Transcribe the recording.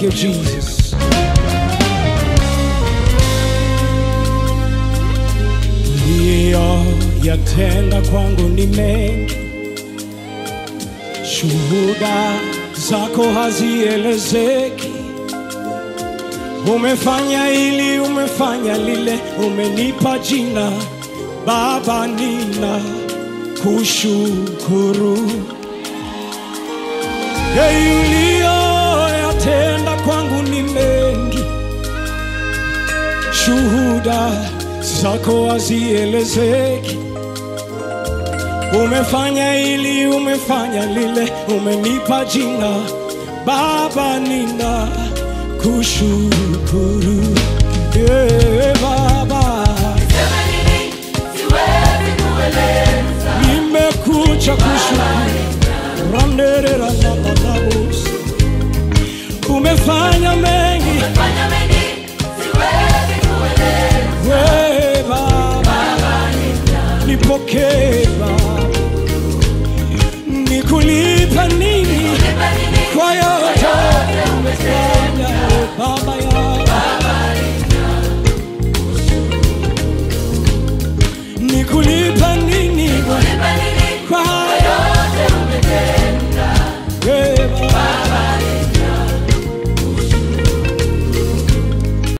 Thank you, Jesus. Uliyoyatenda kwangu ni mengi, shuhuda zako hazielezeki. Umefanya hili, umefanya lile, umenipa jina Baba, nina kushukuru. Hey, uliyoyatenda kwangu ni mengi, shuhuda zako hazielezeki. Umefanya hili, umefanya lile, umenipa jina Baba, nina kushukuru. Yeah, Baba, nimekuja kushukuru. Randerera na manabus. Umefanya mengi we Baba, nipokee Baba, nikulipa nini kwa yote umefanya we Baba ya nikulipa